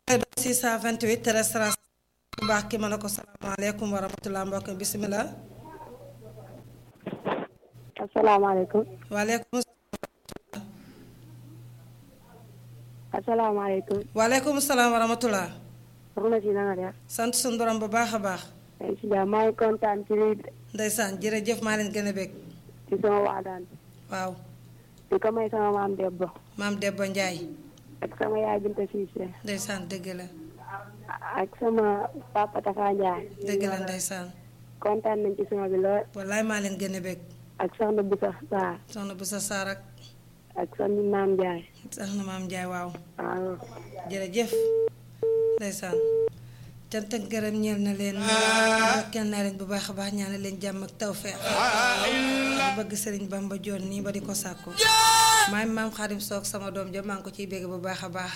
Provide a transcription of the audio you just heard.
628 restaurant bu baax ki ma ne ko salaamaaleykum wa rahmatulah mbokk mi bisimilah. asalaamaaleykum. waaleykum. asalaamaaleykum. waaleykum salaam wa rahmatulah. soxna si na nga def. sant suñu borom bu baax a baax. ay si jàmm maa ngi kontaan ci lii ndeysaan jërëjëf maa leen gën a bég. ci sama waadaan waaw. di ko may sama maam Debbo. maam Debba Ndiaye. ak sama yaay Binta Cissé. ndeysaan dëgg la. ak sama papa Tafa Ndiaye. dëgg la ndeysaan. kontaan nañ ci sama bi lool. wallaay maa leen gën a bég. ak soxna Boussa Sarr. soxna bu sa saar ak ak soxna maam Ndiaye. soxna maam Ndiaye waaw. waaw. jërëjëf ndeysaan cant ak gërëm ñeel na leen ndokkeel naa leen bu baax a baax ñaanal leen jàmm ak tawfeex bu bëgg sëriñ Bamba joon nii ba di ko sàkku maay maam xaadim soog sama doom ja maa ngi ko ciy bégg bu baax a baax